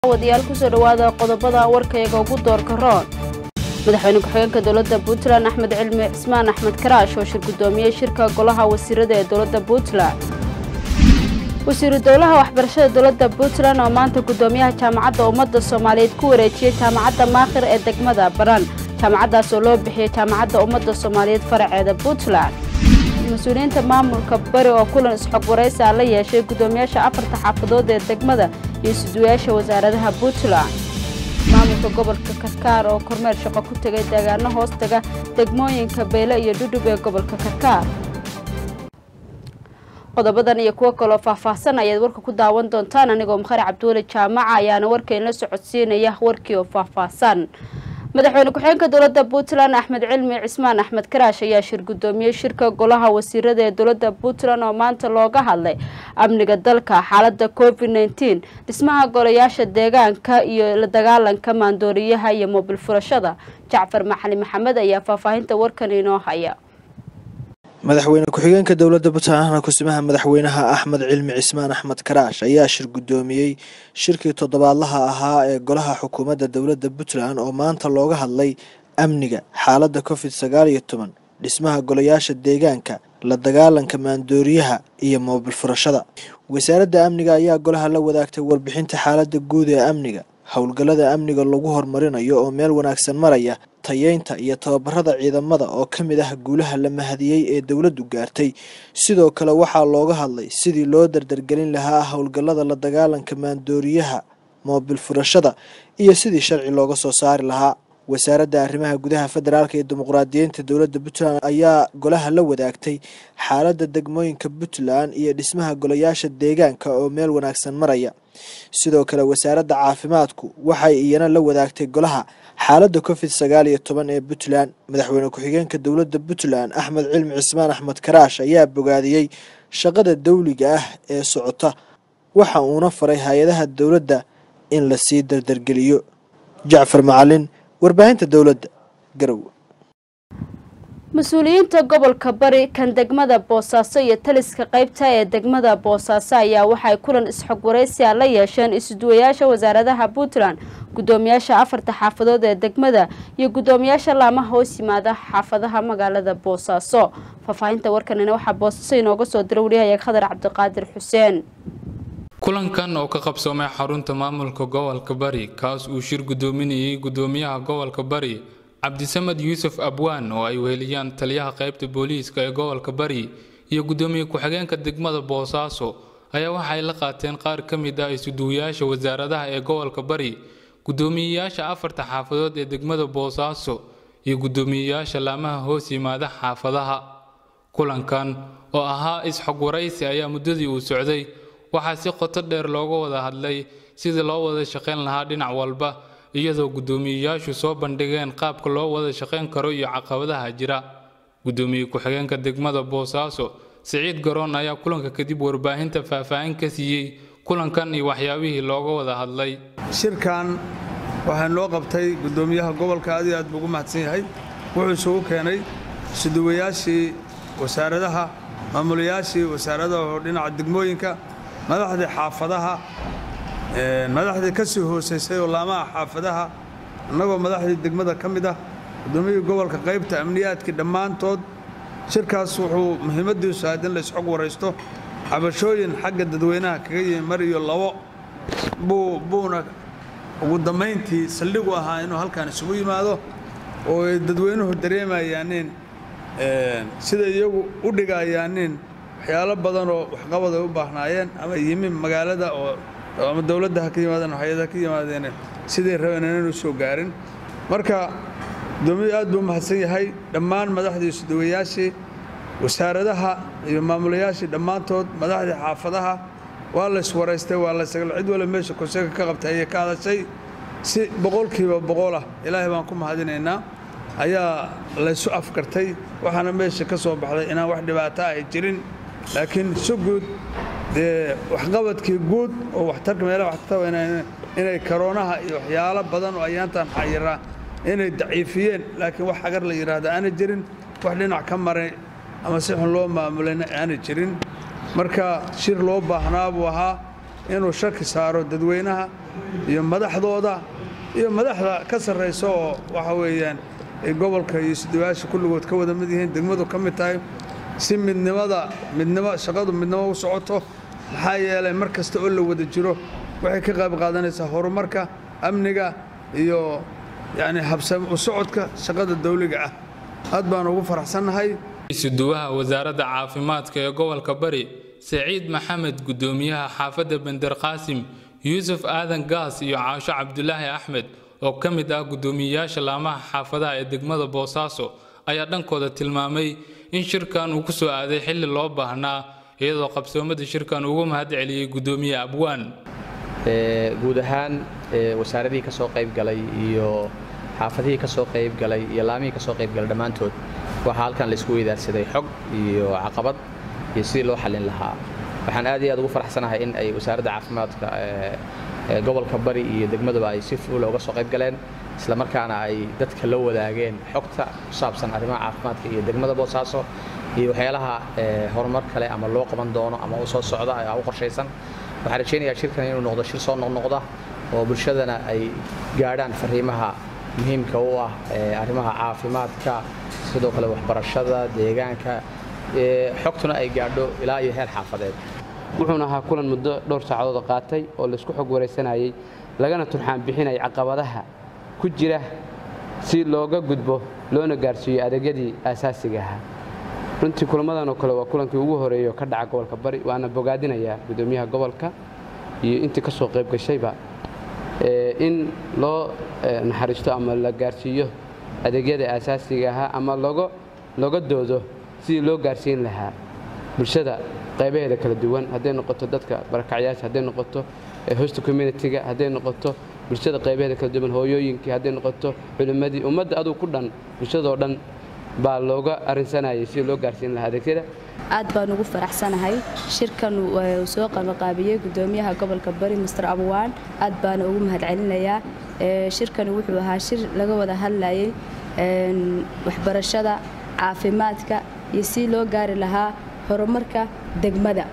wadayaal kusoo dhowaada qodobada warkayga ugu doorka roon madaxweyne ku-xigeenka dowladda puntland axmed cilmi cismaan axmed karaash oo shir guddoomiyey shirka golaha wasiirada ee dowladda puntland wasiiru dowlaha waxbarashada dowladda puntland oo maanta guddoomiyaha jaamacadda ummadda soomaaliyeed ku wareejiyey jaamacadda maakhir ee degmada baran jaamacaddaas oo loo bixiyey jaamacadda ummadda soomaaliyeed faraceeda puntland mas-uuliyiinta maamulka bari oo kulan isxog waraysaa la yeeshay guddoomiyaasha afarta xaafadood ee degmada iyo isuduwayaasha wasaaradaha puntland maamulka gobolka karkaar oo kormeer shaqo ku tegay deegaano hoos taga degmooyinka beyle iyo dhudhub ee gobolka karkaar qodobadan iyo kuwo kaloo faahfaahsan ayaad warka ku daawan doontaan anigoo makhari cabdiweli jaamaca ayaana warkaynla socodsiinaya warkii oo faahfaahsan madaxweyne ku-xigeenka dowladda puntland axmed cilmi cismaan axmed karaash ayaa shir guddoomiyey shirka golaha wasiirada ee dowladda puntland oo maanta looga hadlay amniga dalka xaalada covid nneteen dhismaha golayaasha deegaanka iyo la dagaalanka maandooriyaha iyo moobil furashada jacfar maxali maxamed ayaa faahfaahinta warkan inoo haya madaxweyne ku-xigeenka dowladda puntlandna kusimaha madaxweynaha axmed cilmi cismaan axmed karaash ayaa shir guddoomiyey shirkii toddobaadlaha ahaa ee golaha xukuumadda dowladda puntland oo maanta looga hadlay amniga xaaladda covid sagaal iyo toban dhismaha golayaasha deegaanka la dagaalanka maandooriyaha iyo moobil furashada wasaaradda amniga ayaa golaha la wadaagtay warbixinta xaaladda guud ee amniga howlgallada amniga lagu horumarinayo oo meel wanaagsan maraya tayeynta iyo tababarada ciidamada oo ka mid ah guulaha la mahadiyey ee dowladdu gaartay sidoo kale waxaa looga hadlay sidii loo dardargelin lahaa howlgallada la dagaalanka maandooriyaha moobil furashada iyo sidii sharci looga soo saari lahaa wasaaradda arrimaha gudaha federaalk ee dimuqraadiyiinta dowladda puntland ayaa golaha la wadaagtay xaaladda degmooyinka puntland iyo dhismaha golayaasha deegaanka oo meel wanaagsan maraya sidoo kale wasaaradda caafimaadku waxay iyana la wadaagtay golaha xaaladda covid sagaal iyo toban ee puntland madaxweyne ku-xigeenka dowladda puntland axmed cilmi cismaan axmed karaash ayaa bogaadiyey shaqada dawliga ah ee socota waxa uuna faray hay-adaha dowladda in lasii dardargeliyo jacfar macalin warbaahinta dowladda garow mas-uuliyiinta gobolka bari kan degmada boosaaso iyo taliska qaybta ee degmada boosaaso ayaa waxay kulan isxog waraysia la yeesheen isuduwayaasha wasaaradaha puntland guddoomiyaasha afarta xaafadood ee degmada iyo guddoomiyaasha laamaha hoos yimaada xaafadaha magaalada boosaaso faahfaahinta warkanina waxaa boosaaso inooga soo dira wariyahayaeg khadar cabdiqaadir xuseen kulankan oo ka qabsoomay xarunta maamulka gobolka bari kaas uu shir guddoominayay guddoomiyaha gobolka bari cabdisamed yuusuf abwaan oo ay weheliyaan taliyaha qaybta booliiska ee gobolka bari iyo guddoomiye ku-xigeenka degmada boosaaso ayaa waxay la qaateen qaar ka mid ah isuduwayaasha wasaaradaha ee gobolka bari guddoomiyeyaasha afarta xaafadood ee degmada boosaaso iyo guddoomiyeyaasha laamaha hoos yimaada xaafadaha kulankan oo ahaa is-xog waraysi ayaa muddadii uu socday waxaa si qoto dheer looga wada hadlay sidii loo wada shaqayn lahaa dhinac walba iyadoo guddoomiyeyaashu soo bandhigeen qaabka loo wada shaqayn karo iyo caqabadaha jira guddoomiye ku-xigeenka degmada boosaaso siciid garoon ayaa kulanka kadib warbaahinta faahfaahin ka siiyey kulankan iyo waxyaabihii looga wada hadlay shirkan waxaa noo qabtay guddoomiyaha gobolka aad iyo aad buu ugu mahadsan yahay wuxuu isugu keenay isuduwayaashii wasaaradaha maamulayaashii wasaaradaha oo dhinaca degmooyinka madaxdii xaafadaha madaxdii ka sii hoosaysay oo laamaha xaafadaha annagoo madaxdii degmada ka mid ah guddoomiyihii gobolka qaybta amniyaadkii dhammaantood shirkaas wuxuu muhiimaddiisu ahayd in la isxog waraysto cabashooyin xagga dadweynaha kaga yimi mar iyo labo buu buuna ugu dammayntii saldhigu ahaa inuu halkan isugu yimaado oo ay dadweynuhu dareemayaaniin sida iyagu u dhigayaaniin waxyaalo badanoo waxqabad ay u baahnaayeen ama yimi magaalada oo ama dowladda ha ka yimaadeen hay-ada ka yimaadeen siday rabeen inaynu soo gaarin marka guddoomiyu aad buu mahadsan yahay dhammaan madaxdii isudawayaashii wasaaradaha iyo maamulayaashii dhammaantood madaxdii xaafadaha waa la iswaraystay waa la cid wala meesha konseyga ka qabtay ayay ka hadashay si boqolkiiba boqol ah ilaahay baan ku mahadinaynaa ayaa laysu afkartay waxaana meesha ka soo baxday inaan wax dhibaato ay jirin laakiin si guud dee waxqabadkii guud oo waxtarka meelaha waxtarta inay karoonaha iyo waxyaalo badan oo ayaantan xayiraa inay daciifiyeen laakiin wax agar la yidhaahdo aanay jirin wax dhinac ka maray ama si xun loo maamulayna aanay jirin marka shir loo baahnaa buu ahaa inuu shaki saaro dadweynaha iyo madaxdooda iyo madaxda ka sarraysa oo waxa weeyaan ay gobolka iyo isduwaasha kulligood ka wada mid yihiin degmadu ka mid tahay si midnimada midnimo shaqadu midnimo u socoto maxaa yeelay mar kasta oo la wada jiro waxay ka qayb qaadanaysaa horumarka amniga iyo yacni habsam u socodka shaqada dawliga ah aad baan ugu faraxsannahay isuduwaha wasaaradda caafimaadka ee gobolka bari saciid maxamed guddoomiyaha xaafadda bender qaasim yuusuf aadan gaas iyo caasho cabdulaahi axmed oo ka mid ah guddoomiyeyaasha laamaha xaafadaha ee degmada boosaaso ayaa dhankooda tilmaamay in shirkan uu ku soo aaday xilli loo baahnaa iyadoo qabsoomada shirkan ugu mahad celiyey guddoomiye abwaan guud ahaan wasaaradihii ka soo qayb galay iyo xaafadihii ka soo qayb galay iyo laamihii ka soo qayb galay dhammaantood waxaa halkan laisku weydaarsaday xog iyo caqabad iyo sidii loo xallin lahaa waxaan aad iyo aad ugu faraxsanahay in ay wasaaradda caafimaadka gobolka bari iyo degmaduba ay si fuula uga soo qayb galeen isla markaana ay dadka la wadaageen xogta ku saabsan arrimaha caafimaadka iyo degmada boosaaso iyo waxyaalaha horumar kale ama loo qaban doono ama u soo socda u qorshaysan waxaan rajaynayaa shirkan inuu noqdo shir soo noqnoqda oo bulshadana ay gaadhaan fariimaha muhiimka u ah arrimaha caafimaadka sidoo kale waxbarashada deegaanka xogtuna ay gaadho ilaa iyo heer xaafadeed wuxuuna ahaa kulan muddo dhowr saacadood qaatay oo laisku xog waraysanayay lagana turxaan bixinaya caqabadaha ku jira si looga gudbo loona gaarsiiyo adeegyadii aasaasiga ahaa runtii kulamadan oo kale waa kulankii ugu horeeyey oo ka dhaca gobolka bari waana bogaadinayaa guddoomiyaha gobolka iyo intii ka soo qayb gashayba in loo naxariisto ama la gaarsiiyo adeegyada aasaasiga ahaa ama looga doodo sidii loo gaarsiin lahaa bulshada qaybaheeda kala duwan hadday noqoto dadka barakacyaasha hadday noqoto hosta communitiga hadday noqoto bulshada qaybaheeda kala duwan hooyooyinkii hadday noqoto culimmadii ummadda aduu ku dhan bulshadoo dhan baa looga arrinsanayay sidii loo gaarsiin lahaa adeegyada aad baan ugu faraxsanahay shirkan uu soo qabaqaabiyey guddoomiyaha gobolka bari master abwaan aad baana ugu mahadcelinayaa shirkani wuxuu ahaa shir laga wada hadlayay waxbarashada caafimaadka iyo si loo gaari lahaa horumarka degmada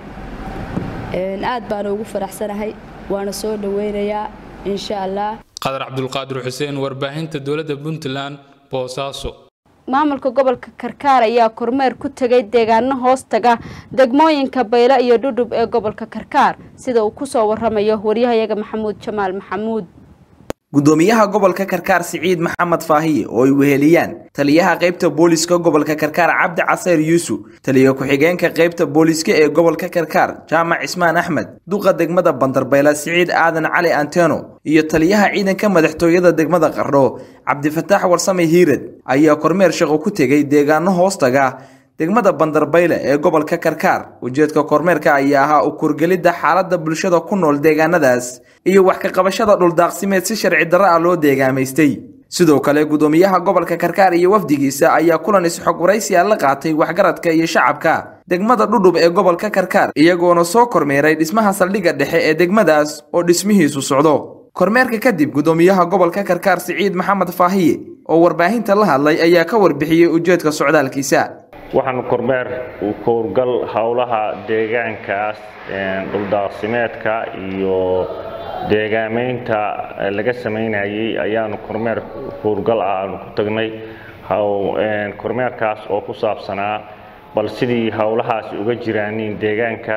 aad baana ugu faraxsanahay waana soo dhoweynayaa insha allah qadar cabdulqaadir xuseen warbaahinta dowladda puntland boosaaso maamulka gobolka karkaar ayaa kormeer ku tegay deegaano hoos taga degmooyinka baylo iyo dhudhub ee gobolka karkaar sida uu kusoo waramayo waryahayaga maxamuud jamaal maxamuud gudoomiyaha gobolka karkaar siciid maxamed faahiye oo ay weheliyaan taliyaha qaybta booliska gobolka karkaar cabdi caseyr yuusuf taliya ku-xigeenka qaybta booliska ee gobolka karkaar jaamac cismaan axmed duqa degmada bandarbayla siciid aadan cali anteno iyo taliyaha ciidanka madaxtooyada degmada qardho cabdifataax warsame hiirad ayaa kormeer shaqo ku tegay deegaano hoostaga degmada bandarbayle ee gobolka karkaar ujeedka kormeerka ayaa ahaa u kurgelidda xaaladda bulshada ku nool deegaanadaas iyo wax ka qabashada dhuldaaqsimeed si sharci darro ah loo deegaamaystay sidoo kale gudoomiyaha gobolka karkaar iyo wafdigiisa ayaa kulan isxog waraysiya la qaatay waxgaradka iyo shacabka degmada dhudhub ee gobolka karkaar iyagoona soo kormeeray dhismaha saldhigga dhexe ee degmadaas oo dhismihiisu socdo kormeerka kadib gudoomiyaha gobolka karkaar siciid maxamed faahiye oo warbaahinta la hadlay ayaa ka warbixiyey ujeedka socdaalkiisa waxaanu kormeer kowrgal howlaha deegaankaas dhuldaaqsimeedka iyo deegaamaynta laga samaynayay ayaanu kormeer kowrgal ah aanu ku tagnay kormeerkaas oo ku saabsanaa bal sidii howlahaasi uga jiraaniin deegaanka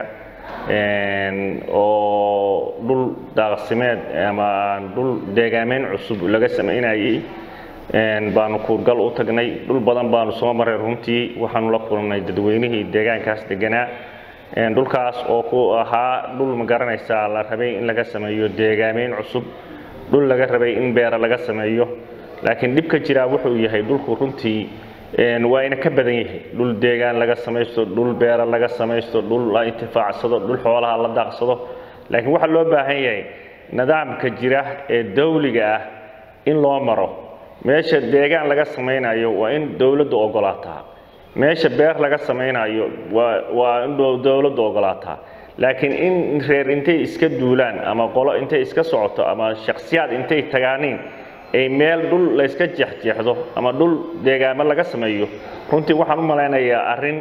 oo dhul daaqsimeed ama dhul deegaamayn cusub laga samaynayay baanu kuurgal u tagnay dhul badan baanu soo maray runtii waxaanu la kulannay dadweynihii deegaankaas deganaa dhulkaas oo ku ahaa dhul ma garanaysaa la rabay in laga sameeyo deegaamayn cusub dhul laga rabay in beera laga sameeyo laakiin dhib ka jiraa wuxuu yahay dhulku runtii waa ina ka badan yahay dhul deegaan laga samaysto dhul beera laga samaysto dhul la intifaacsado dhul xoolaha la daaqsado laakiin waxaa loo baahan yahay nidaamka jira ee dawliga ah in loo maro meesha deegaan laga samaynayo waa in dowladdu ogolaataa meesha beer laga samaynayo waa waa in dowladdu ogolaataa laakiin in reer intay iska duulaan ama qolo intay iska socoto ama shakhsiyaad intay tagaaniin ay meel dhul layska jeexjeexdo ama dhul deegaamo laga sameeyo runtii waxaan u malaynayaa arrin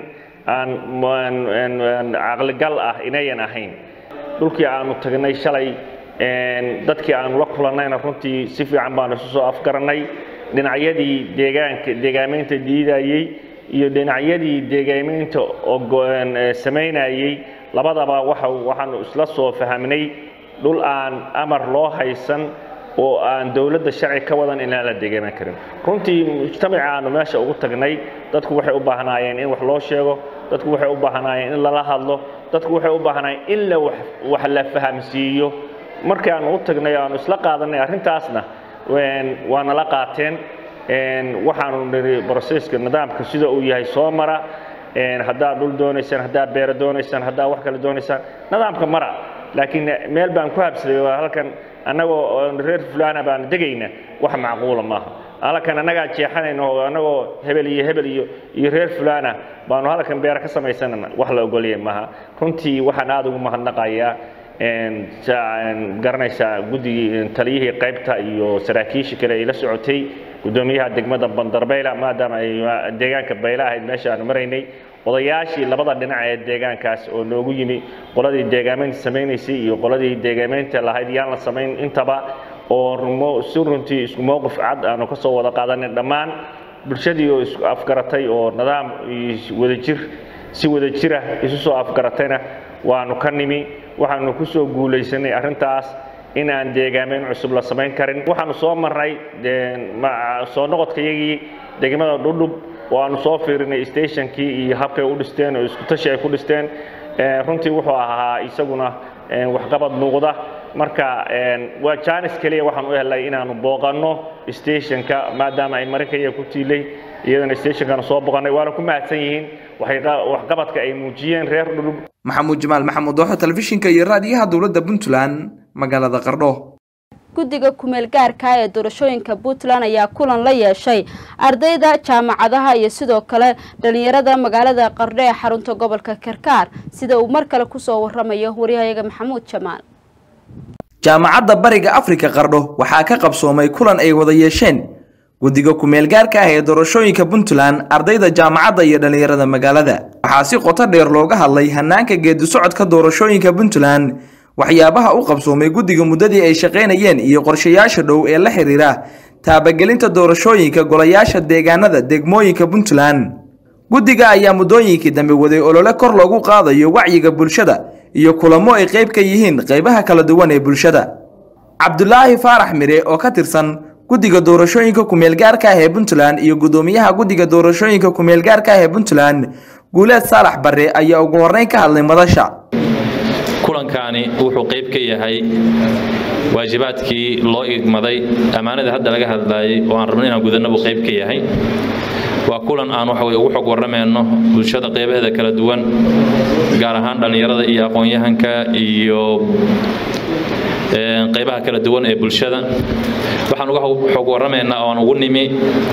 aan caqligal ah inayan ahayn dhulkii aanu tagnay shalay dadkii aanu la kulannayna runtii si fiican baanu isu soo afgarannay dhinacyadii deegaanka deegaamaynta diidayey iyo dhinacyadii deegaamaynta samaynayey labadaba waxaanu isla soo fahmnay dhul aan amar loo haysan oo aan dowladda sharci ka wadan inaan la deegaaman karin runtii mujtamaca aanu meesha ugu tagnay dadku waxay u baahnaayeen in wax loo sheego dadku waxay u baahnaayeen in lala hadlo dadku waxay u baahnaayeen in la wax la fahamsiiyo markii aanu u tagnay aanu isla qaadanay arrintaasna waa nala qaateen waxaanu niri broseska nidaamka sida uu yahay soo mara haddaad dhul doonaysaan haddaad beero doonaysaan haddaad wax kale doonaysaan nidaamka mara laakiin meel baan ku habsaday waa halkan annagoo reer fulana baan degayna wax macquula maaha halkan annagaa jeexanayno oo annagoo hebel iyo hebel iyo iyo reer fulana baanu halkan beero ka samaysanana wax la ogolya maaha runtii waxaan aada ugu mahadnaqayaa garanaysaa guddigii taliyihii qaybta iyo saraakiishii kale ay la socotay guddoomiyaha degmada bandarbayla maadaama ay deegaanka bayla ahayd meesha aanu maraynay odayaashii labada dhinac ee deegaankaas oo noogu yimi qoladii deegaamaynta samaynaysay iyo qoladii deegaamaynta lahayd yaan la samayn intaba oo si runtii isku mowqif cad aanu ka soo wada qaadanay dhammaan bulshadii oo isku afgaratay oo nidaam wadajir si wadajira isu soo afgaratayna waanu ka nimi waxaanu ku soo guulaysanay arrintaas inaan deegaamayn cusub la samayn karin waxaanu soo marnay soo noqodkayagii degmada dhudhub oo aanu soo fiirinay stationkii iyo habkay u dhisteen oo isku tashi ay ku dhisteen runtii wuxuu ahaa isaguna waxqabad muuqda marka waa jaanis keliya waxaan u helnay inaanu booqanno stationka maadaama ay marinkaya ku tiilay iyadana stationkana soo booqannay waana ku mahadsan yihiin waxqabadka ay muujiyeen reer dhudhub maxamuud jamaal maxamuud dooxo telefishinka iyo raadiyaha dowladda puntland magaalada qardho guddiga kumeel gaarka ee doorashooyinka puntland ayaa kulan la yeeshay ardayda jaamacadaha iyo sidoo kale dhalinyarada magaalada qardho ee xarunta gobolka karkaar sida uu mar kale kusoo waramayo waryahayaga maxamuud jamaal jaamacadda bariga afrika qardho waxaa ka qabsoomay kulan ay wada yeesheen guddiga kumeel gaarka ah ee doorashooyinka puntland ardayda jaamacadda iyo dhallinyarada magaalada waxaa si qoto dheer looga hadlay hanaanka geedi socodka doorashooyinka puntland waxyaabaha u qabsoomay guddiga muddadii ay shaqaynayeen iyo qorshayaasha dhow ee la xiriira taabagelinta doorashooyinka golayaasha deegaanada degmooyinka puntland guddiga ayaa muddooyinkii dambe waday olole kor loogu qaadayo wacyiga bulshada iyo kulamo ay qayb ka yihiin qaybaha kala duwan ee bulshada cabdulaahi faarax mire oo ka tirsan guddiga doorashooyinka kumeelgaarka ah ee puntland iyo guddoomiyaha guddiga doorashooyinka kumeelgaarka ah ee puntland guuleed saalax barre ayaa ugu horreyn ka hadlay madasha kulankaani wuxuu qayb ka yahay waajibaadkii loo igmaday ammaanada hadda laga hadlaayay oo aan rabno inaan gudanna buu qayb ka yahay waa kulan aan waxa weye ugu xog warramayno bulshada qaybaheeda kala duwan gaar ahaan dhallinyarada iyo aqoon-yahanka iyo qaybaha kala duwan ee bulshada waxaan uga xog warramaynaa oo aan ugu nimi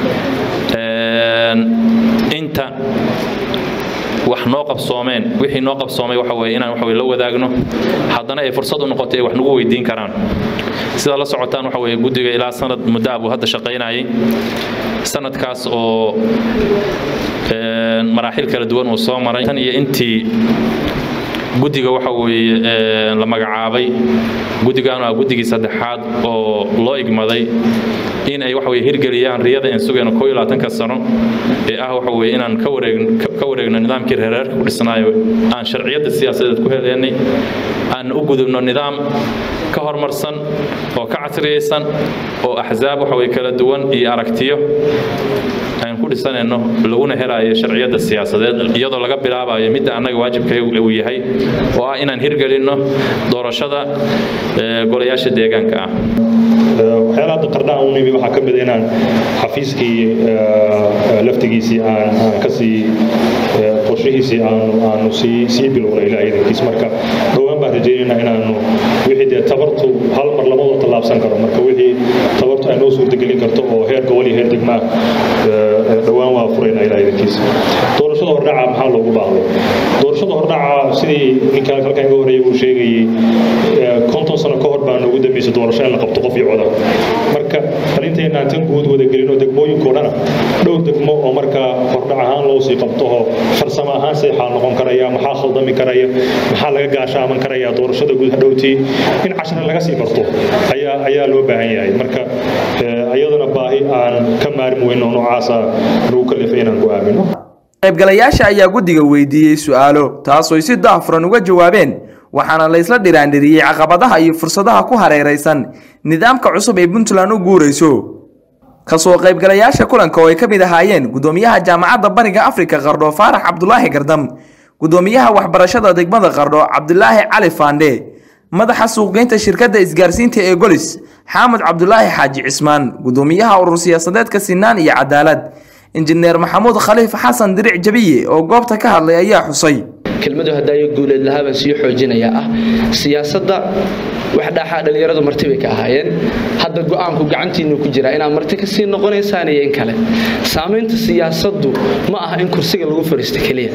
inta wax noo qabsoomeen wixii noo qabsoomay waxa weye inaan waxa weye la wadaagno haddana ay fursad u noqotay ay wax nagu weydiin karaan sidaa la socotaan waxa weye guddiga ilaa sanad muddo ah buu hadda shaqaynayay sanadkaas oo maraaxil kala duwan uu soo maray tan iyo intii guddiga waxa weeye la magacaabay guddigaanu ah guddigii saddexaad oo loo igmaday in ay waxa weye hirgeliyaan riyada aan sugayno koo iyo labaatanka sano ee ah waxa weye inaan ka wareegno ka wareegno nidaamkii reereerka ku dhisnaayo aan sharciyadda siyaasadeed ku heleynay aan u gudubno nidaam ka horumarsan oo ka casriyaysan oo axsaab waxa weye kala duwan iyo aragtiyo aan ku dhisanayno laguna helayo sharciyadda siyaasadeed iyadoo laga bilaabayo midda annaga waajibka uu yahay oo ah inaan hirgelinno doorashada golayaasha deegaanka ah waxyaalaha hadda qardhaha u nimi waxaa ka mid inaan xafiiskii laftigiisii aan kasii qorshihiisii aanu sii sii bilowna ilaa idankiis marka dhowaan baan rajaynaynaa inaanu wixii dee tabartu hal mar lamadoo tallaabsan karo marka wixii tabartu ay noo suurtagelin karto oo heer gobol iyo heer degmaa dhowaan waa furaynaa ilaa idankiis doorashada hordhaca maxaa loogu baahday doorashada hordhaca sidii ninka halkan iga horreeya uu sheegayey konton sano ka hor baa noogu dambeysay doorasho in la qabto qof iyo coda marka arrinteena tan guud wadagelin oo degmooyinkoo dhana dhowr degmo oo markaa hordhac ahaan loo sii qabtoho farsamo ahaan see xaal noqon karaya maxaa khaldami karaya maxaa laga gaashaaman karaya doorashada guud hadhowtii in cashar laga sii barto ayaa ayaa loo baahan yahay marka iyaduna baahi aan ka maarmi weyno noocaasa lagu kalifay inaan ku aamino qaybgalayaasha ayaa guddiga weydiiyey su'aalo taasooy si daahfuran uga jawaabeen waxaana la isla dhiraandhiriyey caqabadaha iyo fursadaha ku hareeraysan nidaamka cusub ee puntland u guurayso kasoo qaybgalayaasha kulanka oo ay ka mid ahaayeen gudoomiyaha jaamacadda bariga afrika qardho faarax cabdulaahi gardam gudoomiyaha waxbarashada degmada qardho cabdulaahi cali faandhe madaxa suuqgeynta shirkadda isgaarsiinta ee golis xaamud cabdulaahi xaaji cismaan gudoomiyaha urur siyaasadeedka sinaan iyo cadaalad injineer maxamuud khaliif xasan diric jabiye oo goobta ka hadlay ayaa xusay kelmadu hadaayo guuleed lahaabaan sii xoojinaya ah siyaasadda wax dhaaxaa dhallinyaradu marti bay ka ahaayeen hadda go'aanku gacantiinu ku jiraa inaad marti kasii noqonaysaan iyo in kale saamaynta siyaasaddu ma aha in kursiga lagu fadhiisto keliya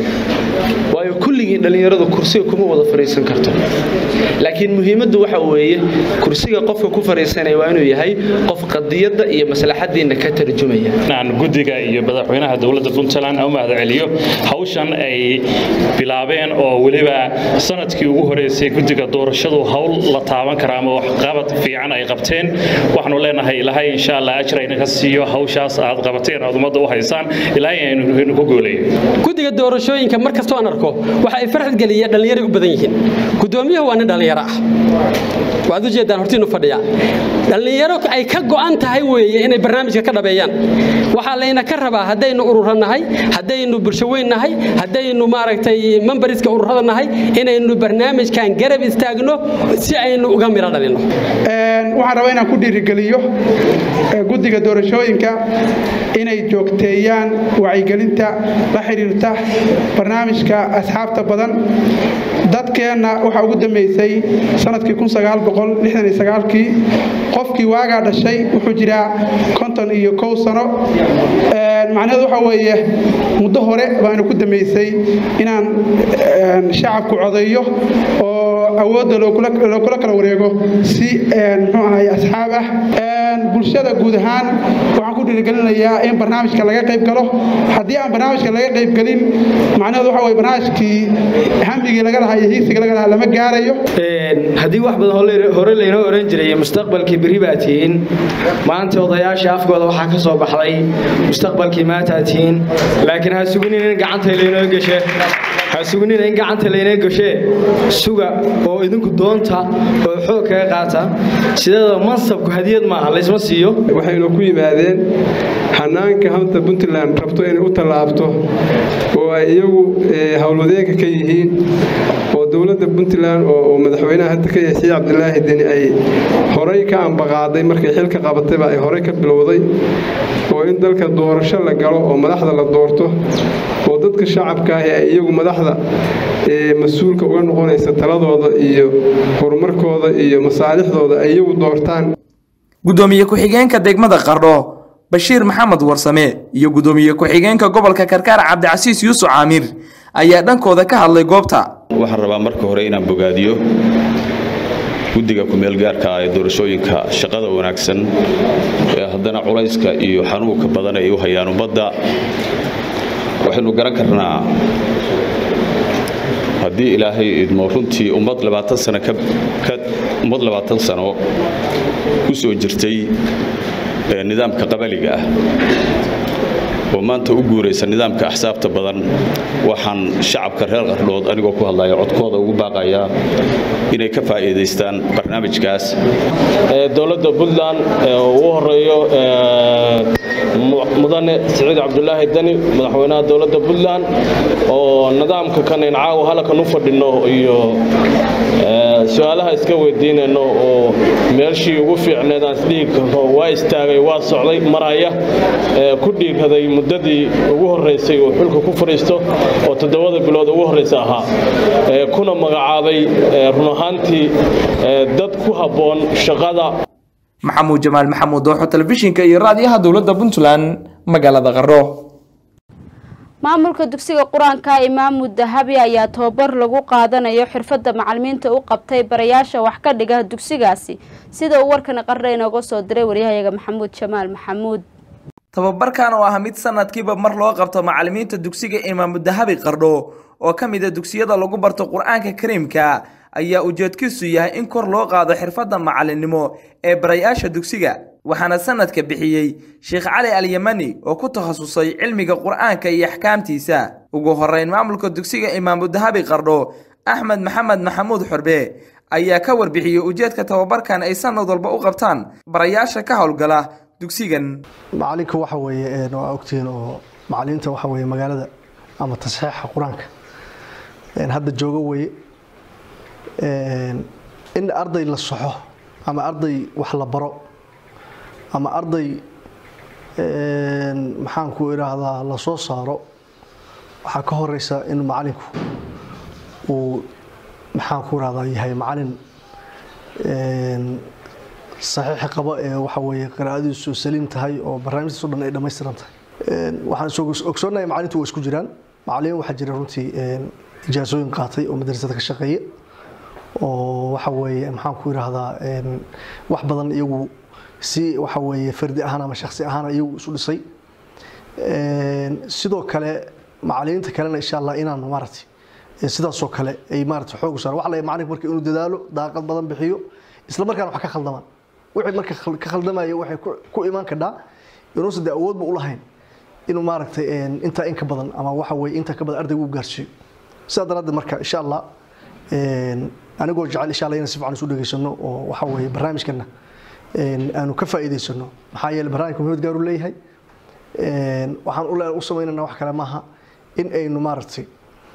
waayo kulligiin dhallinyaradu kursiga kuma wada fadhiisan karto laakiin muhiimaddu waxa weeye kursiga qofka ku fadhiisanaya waa inuu yahay qof qadiyadda iyo maslaxadiinna ka tarjumaya aan guddiga iyo madaxweynaha dowladda puntland u mahadceliyo hawshan ay bilaabeen oo weliba sanadkii ugu horeysay guddiga doorashadu hawl la taaban kara ama waxqabad fiican ay qabteen waxaanu leenahay ilaahay insha allah ajir aynaga siiyo hawshaas aad qabateen aad ummadda u haysaan ilaahay aynu ku gooleeyo guddiga doorashooyinka mar kastoo aan arko waxa ay farxad geliya dhallinyaray u badan yihiin gudoomiyuhu waa nin dhallinyaro ah waad ujeedaan hortiinu fadhiya dhallinyaro ay ka go'an tahay weeye inay barnaamijka ka dhabeeyaan waxaa layna ka rabaa haddaynu ururo nahay haddaynu bulsho weyn nahay haddaynu maaragtay membariska ururada nahay inaynu barnaamijkan garab istaagno si aynu uga miro dhalino waxaan rabaa inaan ku dhiirigeliyo guddiga doorashooyinka inay joogteeyaan wacyigelinta la xiriirta barnaamijka asxaabta badan dadkeenna waxaa ugu dambeysay sanadkii kii qofkii waagaa dhashay wuxuu jiraa konton iyo kow sano macnaheedu waxa weeye muddo hore baanu ku dambeysay inaan shacabku codeeyo oo awoodda lookula kala wareego si muxuu ahay asxaab ah bulshada guud ahaan waxaan ku dhiirigelinayaa in barnaamijka laga qayb galo haddii aan barnaamijka laga qayb gelin macnaheedu waxa weye barnaamijkii hamigii laga lahaa iyo hiigsiga laga lahaa lama gaarayo haddii wax badan hore laynoo oran jiray mustaqbalkii beri baa tihiin maanta odayaasha afkooda waxaa ka soo baxday mustaqbalkii maataa tihiin laakiin ha sugunina in gacanta laynoo gashe ha sugunina in gacanta laynoo gashee suga oo idinku doonta oo xoog kaga qaata sideeda mansabku hadiyad maaha laysma siiyo waxaynu ku yimaadeen xanaanka hanta puntland rabto inay u tallaabto oo ay iyagu howlwadeenka ka yihiin oo dowladda puntland oo madaxweynaha hadda ka yahay sii cabdilaahi deni ay horey ka ambaqaaday markay xilka qabatayba ay horey ka bilowday oo in dalka doorasho la galo oo madaxda la doorto oo dadka shacabka ahi ay iyagu madaxda mas-uulka uga noqonaysa taladooda iyo horumarkooda iyo masaalixdooda ay iyagu doortaan gudoomiye ku-xigeenka degmada qardho bashiir maxamed warsame iyo gudoomiye ku-xigeenka gobolka karkaar cabdicasiis yuusuf caamir ayaa dhankooda ka hadlay goobta waxaan rabaa marka hore inaan bogaadiyo guddiga ku-meelgaarka ah ee doorashooyinka shaqada wanaagsan ee haddana culayska iyo xanuunka badan ay u hayaan ummadda waxaynu garan karnaa haddii ilaahay idmo runtii ummad labaatan sano ka ummad labaatan sano ku soo jirtay nidaamka qabaliga ah oo maanta u guuraysa nidaamka axsaabta badan waxaan shacabka reer qardhood anigoo ku hadlaya codkooda ugu baaqayaa inay ka faa'iidaystaan barnaamijkaas dowladda puntland ugu horeeyo mudane siciid cabdulaahi dani madaxweynaha dowladda puntland oo nidaamka kan in caawa halkan u fadhino iyo su-aalaha iska weydiinayno oo meelshii ugu fiicneed aan isdhihi karno waa istaagay waa socday maraya ku dhiiraday muddadii ugu horreysay oo xulka ku fadhiisto oo toddobada bilood ugu horreysa ahaa kuna magacaabay run ahaantii dad ku habboon shaqada maxamuud jamaal maxamuud dooxo telefishinka iyo raadiyaha dowladda puntland magaalada qardho maamulka dugsiga qur-aanka imaamu dahabi ayaa tababar lagu qaadanayo xirfadda macalimiinta u qabtay barayaasha wax ka dhiga dugsigaasi sida uu warkani qarra inooga soo diray waryahayaga maxamuud jamaal maxamuud tababarkan oo ah mid sanadkiiba mar loo qabto macallimiinta dugsiga imaamu dahabi qardho oo ka mid a dugsiyada lagu barto qur-aanka kariimka ayaa ujeedkiisu yahay in kor loo qaado xirfadda macallinnimo ee barayaasha dugsiga waxaana sanadka bixiyey sheekh cali alyamani oo ku takhasusay cilmiga qur-aanka iyo axkaamtiisa ugu horeyn maamulka dugsiga imaamu dahabi qardho axmed maxamed maxamuud xorbe ayaa ka warbixiyey ujeedka tababarkan ay sanad walba u qabtaan barayaasha ka howlgala dugsigan macalinka waxa weeye waa ogtihiin oo macalimiinta waxa weeye magaalada ama tasxiixa qur-aanka hadda jooga weye in arday la soxo ama arday wax la baro ama arday maxaan ku idhaahdaa la soo saaro waxaa ka horeysa in macalinku uu maxaan ku idhahdaa yahay macalin saxiix qaba ee waxa weeye qiraa'adiisu saliim tahay oo barnaamijtiisu dhan ay dhammaystiran tahay waxaan ogsoonahay macalintu waa isku jiraan macalimiin waxaa jira runtii ijaasooyin qaatay oo madrasada ka shaqeeya oo waxa weeye maxaan ku idhaahdaa wax badan iyagu si waxa weeye fardi ahaan ama shaksi ahaan iyagu isu dhisay sidoo kale macalimiinta kalena insha allah inaan maaragtay sidaasoo kale ay maaragtay xoog saar waxa la macalinku marka inuu dadaalo daaqad badan bixiyo isla markaana wax ka khaldamaan wixii marka ka khaldamaya waxay ku imaan kadhaa inuusan dee awoodba u lahayn inuu maaragtay intaa in ka badan ama waxa weeye intaa ka badan ardaygu u gaarsiiyo sidaa daraaddeed marka insha allah anigoo jecel insha allah inaan si fiican isu dhegaysano oo waxa weeye barnaamijkana aanu ka faa'iidaysano maxaa yeele barnaamijka muhiimad gaar u leeyahay waxaan u samaynana wax kale maaha in aynu maaragtay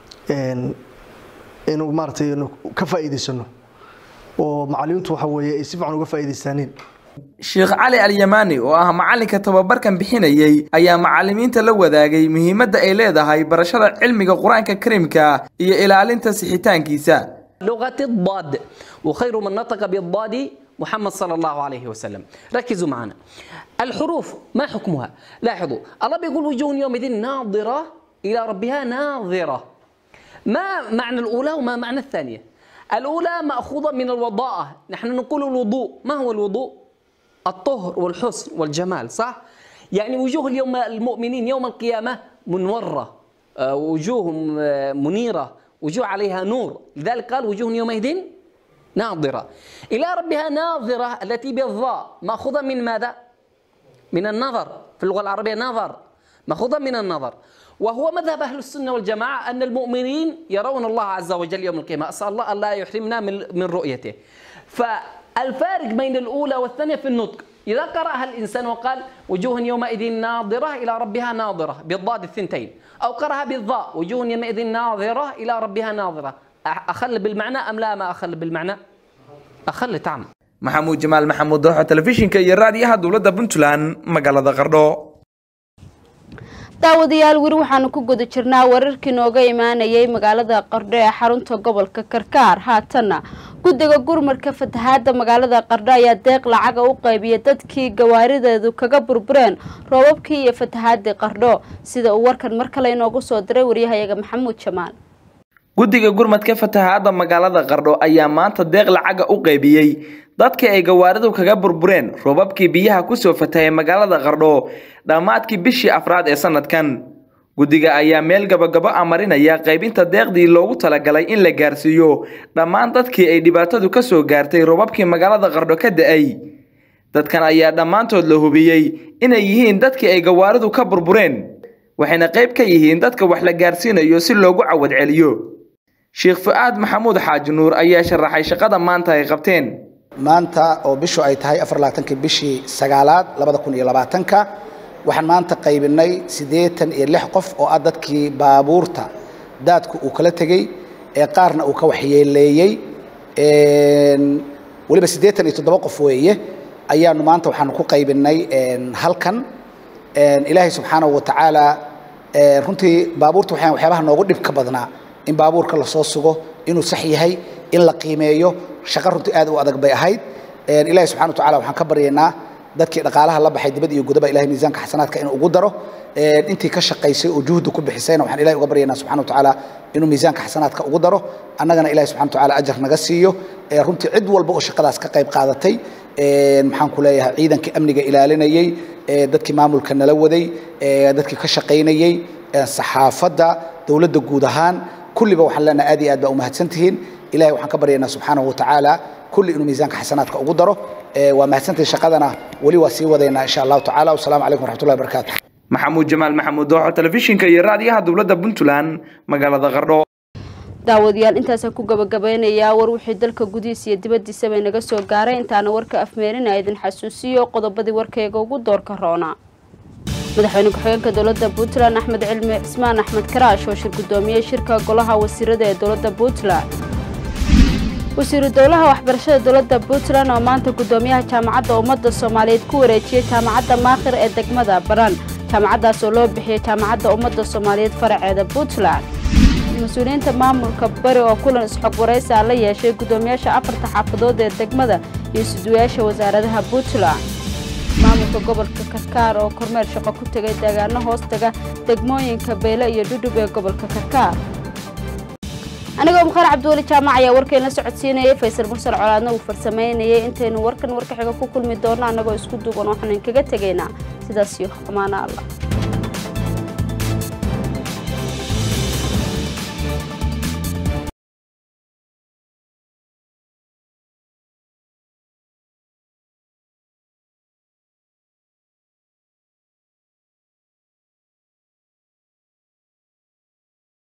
inuu maaragtay ka faa'iidaysano oo macallimiintu waxa weeye ay si fiican uga faa'iidaystaaniin sheekh cali alyamaani oo ah macalinka tababarkan bixinayey ayaa macallimiinta la wadaagay muhiimadda ay leedahay barashada cilmiga qur-aanka kariimka iyo ilaalinta sixitaankiisa لغة الضاد وخير من نطق بالضاد محمد صلى الله عليه وسلم ركزوا معنا الحروف ما حكمها لاحظوا الله بيقول وجوه يومئذ ناظرة إلى ربها ناظرة ما معنى الأولى وما معنى الثانية الأولى مأخوذة من الوضاءة نحن نقول الوضوء ما هو الوضوء الطهر والحسن والجمال صح يعني وجوه اليوم المؤمنين يوم القيامة منورة وجوه منيرة وجوه عليها نور لذلك قال وجوه يومئذ ناظرة إلى ربها ناظرة التي بالضاء مأخوذة من ماذا؟ من النظر في اللغة العربية نظر مأخوذة من النظر وهو مذهب أهل السنة والجماعة أن المؤمنين يرون الله عز وجل يوم القيامة أسأل الله أن لا يحرمنا من, من رؤيته فالفارق بين الأولى والثانية في النطق إذا قرأها الإنسان وقال وجوه يومئذ ناظرة إلى ربها ناظرة بالضاد الثنتين أو قرأها بالضاء وجوه يومئذ ناظرة إلى ربها ناظرة أخل بالمعنى أم لا ما أخل بالمعنى أخل تعم maxamuud jamaal maxamuud dooxa telefishinka iyo raadiyaha dowladda puntland magaalada qardho daawadayaal weli waxaanu ku guda jirnaa wararkii nooga imaanayay magaalada qardho ee xarunta gobolka karkaar haatanna guddiga gurmarka fatahaada magaalada qardho ayaa deeq lacaga u qaybiyay dadkii gawaarideedu kaga burbureen roobabkii iyo fatahaadii qardho sida uu warkan mar kale inoogu soo diray waryahayaga maxamuud jamaal guddiga gurmadka fatahaada magaalada qardho ayaa maanta deeq lacaga u qaybiyey dadkii ay gawaaridu kaga burbureen roobabkii biyaha kusoo fatahay magaalada qardho dhammaadkii bishii afraad ee sanadkan guddiga ayaa meel gabagabo a marinaya qaybinta deeqdii loogu talagalay in la gaarsiiyo dhammaan dadkii ay dhibaatadu ka soo gaartay roobabkii magaalada qardho ka da-ay dadkan ayaa dhammaantood la hubiyey inay yihiin dadkii ay gawaaridu ka burbureen waxayna qayb ka yihiin dadka wax la gaarsiinayo si loogu cawad celiyo sheekh fu-aad maxamuud xaaji nuur ayaa sharaxay shaqada maanta ay qabteen maanta oo bishu ay tahay afarlabaatankii bishii sagaalaad labada kun iyo labaatanka waxaan maanta qaybinay siddeetan iyo lix qof oo ah dadkii baabuurta daadku uu kala tegey ee qaarna uu ka waxyeeleeyey weliba siddeetan iyo toddoba qof weeye ayaanu maanta waxaanu ku qaybinay halkan ilaahay subxaanahu wa tacaala runtii baabuurta waxaan waxyaabaha noogu dhibka badnaa in baabuurka lasoo sugo inuu sax yahay in la qiimeeyo shaqo runtii aad u adag bay ahayd ilaahay subxana wa tacala waxaan ka baryaynaa dadkii dhaqaalaha la baxay dibad iyo gudaba ilahay miisaanka xasanaadka inuu ugu daro intii ka shaqaysay oo juhdi ku bixisayna waxaan ilahay uga baryaynaa subxana watacaala inuu miisaanka xasanaadka ugu daro annagana ilahay subxana watacaala ajar naga siiyo runtii cid walba oo shaqadaas ka qayb qaadatay maxaan ku leeyahay ciidankii amniga ilaalinayey dadkii maamulka nala waday dadkii ka shaqaynayey saxaafadda dowladda guud ahaan kulliba waxaan leenahay aad iyo aad baa umahadsan tihiin ilahay waxaan ka baryaynaa subxaanahu watacaala kulli inuu miisaanka xasanaadka ugu daro waa mahadsantihiin shaqadana weli waa sii wadaynaa insha allahu tacala wasalaamu calaykum waraxmatullahi wabarakaatu maxamuud jamaal maxamuud dooxo telefishinka iyo raadiyaha dowladda puntland magaalada qardho daawadayaal intaasaan ku gabagabeynayaa war wixii dalka gudihiisa iyo dibaddiisaba inaga soo gaaray intaana warka afmeerina idin xasuusiyo qodobadii warkayga ugu doorka roona madaxweyne ku-xigeenka dowladda puntland axmed cilmi cismaan axmed karaash oo shir guddoomiyey shirka golaha wasiirada ee dowladda puntland wasiiru dowlaha waxbarashada dowladda puntland oo maanta guddoomiyaha jaamacadda ummadda soomaaliyeed ku wareejiyey jaamacadda maakhir ee degmada baran jaamacaddaas oo loo bixiyey jaamacadda ummadda soomaaliyeed faraceeda puntland mas-uuliyiinta maamulka bari oo kulan isxog waraysa la yeeshay guddoomiyaasha afarta xaafadood ee degmada iyo suduwayaasha wasaaradaha puntland maamulka gobolka karkaar oo kormeer shaqo ku tegay deegaano hoostaga degmooyinka beyle iyo dhudhub ee gobolka karkaar anigoo mukhaar cabdiweli jaamac ayaa warkeen la socodsiinayay faysal mursal colaadna uu farsamaynayay intaynu warkan warka xiga ku kulmi doonno annagoo isku duuban waxaan kaga tegaynaa sidaas iyo amaana allah